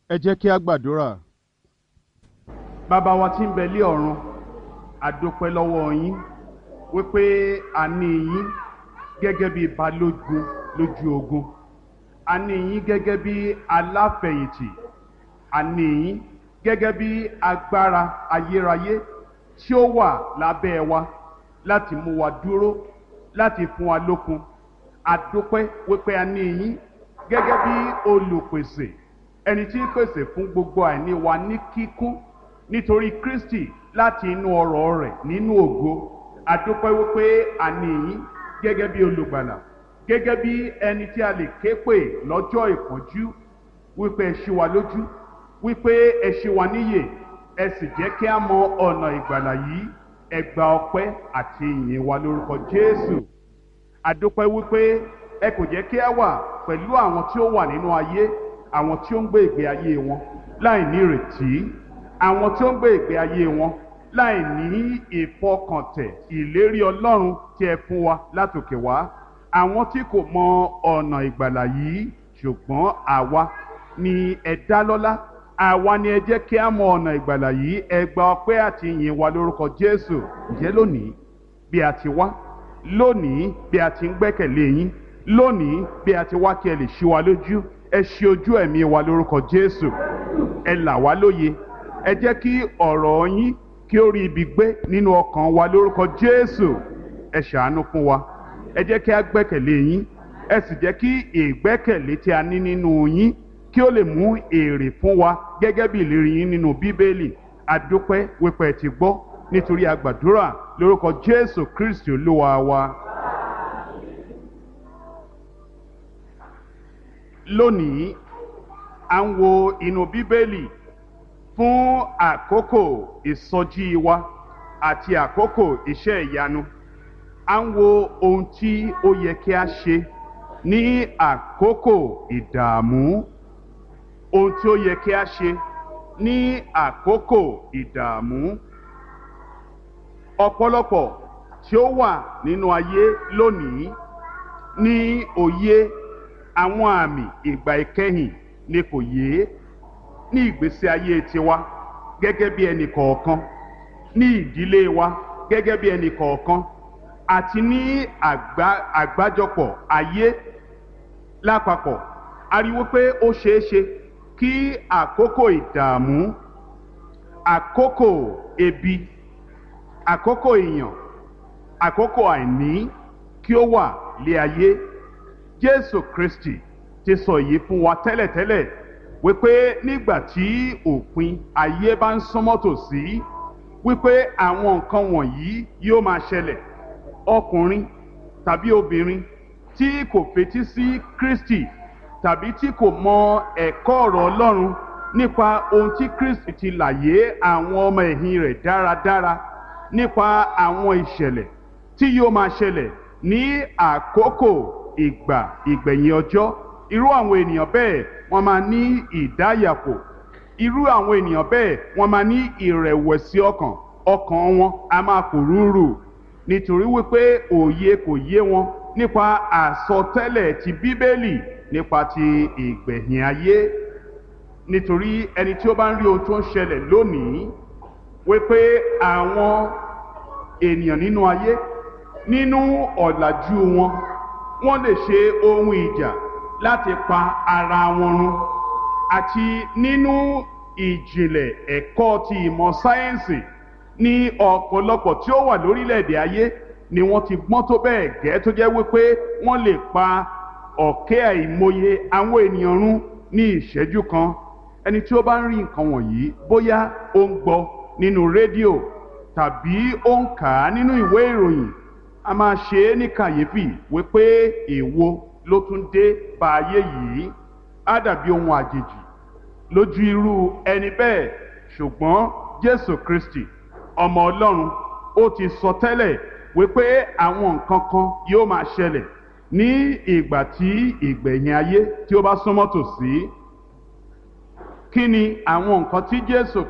ẹ jẹ́ kí a gbàdúrà. bàbá wa tí ń bẹ lé ọ̀run àdópẹ́ lọ́wọ́ yín wípé a ní yín gẹ́gẹ́ bí balógun lójú ogun a ní yín gẹ́gẹ́ bí aláfẹ̀yìntì a ní yín gẹ́gẹ́ bí agbára ayérayé tí ó wà lábẹ́ wa láti mú wa dúró láti fún wa lókun àdópẹ́ wípé a ní yín gẹ́gẹ́ bí olùpèsè ẹni tí ń pèsè fún gbogbo àìní wa ní kíkún nítorí Kristi láti inú ọrọ̀ rẹ̀ nínú ògo àdúpẹ́ wípé a ní yín gẹ́gẹ́ bí olùgbàlà gẹ́gẹ́ bí ẹni tí a lè ké pè lọ́jọ́ ìpọ́njú wípé ẹ ṣí wa lójú wípé ẹ ṣí wa níyè ẹ sì jẹ́ kí a mọ ọ̀nà ìgbàlà yìí ẹ gba ọpẹ́ àti ìyìn wa lórúkọ Jésù àdúpẹ́ wípé ẹ kò jẹ́ kí a wà pẹ̀lú àwọn tí ó wà nínú ayé àwọn tí ó ń gbé ìgbé ayé wọn láì ní ìrètí àwọn tí ó ń gbé ìgbé ayé wọn láì ní ìfọkàntẹ̀ ìlérí Ọlọ́run tí ẹ fún wa látòkè wá àwọn tí kò mọ ọ̀nà ìgbàlà yìí ṣùgbọ́n àwa ni ẹ dá lọ́lá àwa ni ẹ jẹ́ kí a mọ ọ̀nà ìgbàlà yìí ẹ gba ọpẹ́ àti ìyìn wa lórúkọ Jésù ǹjẹ́ lónìí bí a ti wá lónìí bí a ti ń gbẹ́kẹ̀lé yín lónìí bí a ti wá kí ẹ lè ṣí wa lójú ẹ ṣí ojú ẹ̀mí wa lórúkọ Jésù ẹ là wá lóye ẹ jẹ́ kí ọ̀rọ̀ yín kí ó rí ibi gbé nínú ọkàn wa lórúkọ Jésù ẹ ṣàánú fún wa ẹ jẹ́ kí a gbẹ́kẹ̀lé yín ẹ sì jẹ́ kí ìgbẹ́kẹ̀lé tí a ní nínú yín kí ó lè mú èrè fún wa gẹ́gẹ́ bí ìlérí yín nínú Bíbélì adúpẹ́ wípé ẹ ti gbọ́ nítorí a gbàdúrà lórúkọ Jésù Kristi Olúwa wa. lónìí à ń wo inú bíbélì fún àkókò ìsọjí wa àti àkókò iṣẹ́ ìyanu à ń wo ohun tí ó yẹ kí a ṣe ní àkókò ìdààmú ohun tí ó yẹ kí a ṣe ní àkókò ìdààmú ọ̀pọ̀lọpọ̀ tí ó wà nínú ayé lónìí ní òye àwọn àmì ìgbà ìkẹyìn ni kò yé ní ìgbésí ayé tiwa gẹ́gẹ́ bí ẹnì kọ̀ọ̀kan ní ìdílé wa gẹ́gẹ́ bí ẹnì kọ̀ọ̀kan àti ní àgbájọpọ̀ ayé lápapọ̀ a rí wípé ó ṣeé ṣe kí àkókò ìdààmú àkókò ebi àkókò ìyàn àkókò àìní kí ó wà lé ayé jésù kristi ti sọ èyí fún wa tẹ́lẹ̀tẹ́lẹ̀ wípé nígbà tí òpin ayé bá ń súnmọ́ tòsí wípé àwọn nǹkan wọ̀nyí yóò máa ṣẹlẹ̀ ọkùnrin tàbí obìnrin tí kò fetí sí kristi tàbí tí kò mọ ẹ̀kọ́ ọ̀rọ̀ ọlọ́run nípa ohun tí kristi ti làyé àwọn ọmọ ẹ̀yìn rẹ̀ dáradára nípa àwọn ìṣẹ̀lẹ̀ tí yóò máa ṣẹlẹ̀ ní àkókò ìgbà ìgbẹ̀yìn ọjọ́ irú àwọn ènìyàn bẹ́ẹ̀ wọ́n máa ní ìdáyàpò irú àwọn ènìyàn bẹ́ẹ̀ wọ́n máa ní ìrẹ̀wẹ̀sì ọkàn ọkàn wọn a máa pòrúurù nítorí wípé òye kò yé wọn nípa àsọtẹ́lẹ̀ ti bíbélì nípa ti ìgbẹ̀yìn ayé nítorí ẹni tí ó bá ń rí ohun tó ń ṣẹlẹ̀ lónìí wípé àwọn ènìyàn nínú ayé nínú ọ̀làjú wọn wọ́n lè ṣe ohun ìjà láti pa ara wọn run àti nínú ìjìnlẹ̀ ẹ̀kọ́ ti ìmọ̀ sáyẹ́ǹsì ní ọ̀pọ̀lọpọ̀ tí ó wà lórílẹ̀‐èdè ayé ni wọ́n ti gbọ́n tó bẹ́ẹ̀ gẹ́ tó jẹ́ wípé wọ́n lè pa ọ̀kẹ́ àìmọye àwọn ènìyàn run ní ìṣẹ́jú kan ẹni tí ó bá ń rí nǹkan wọ̀nyí bóyá ó ń gbọ́ nínú rédíò tàbí ó ń kà á nínú ìwé ìròyìn a máa ṣe é ní kàyéfì wípé èwo ló tún dé bá ayé yìí á dàbí ohun àjèjì lójú irú ẹni bẹ́ẹ̀ ṣùgbọ́n Jésù Kristi ọmọ Ọlọ́run ó ti sọ tẹ́lẹ̀ wípé àwọn nǹkan kan yóò máa ṣẹlẹ̀ ní ìgbà tí ìgbẹ̀yìn ayé tí ó bá súnmọ́ tòsí kí ni àwọn nǹkan tí Jésù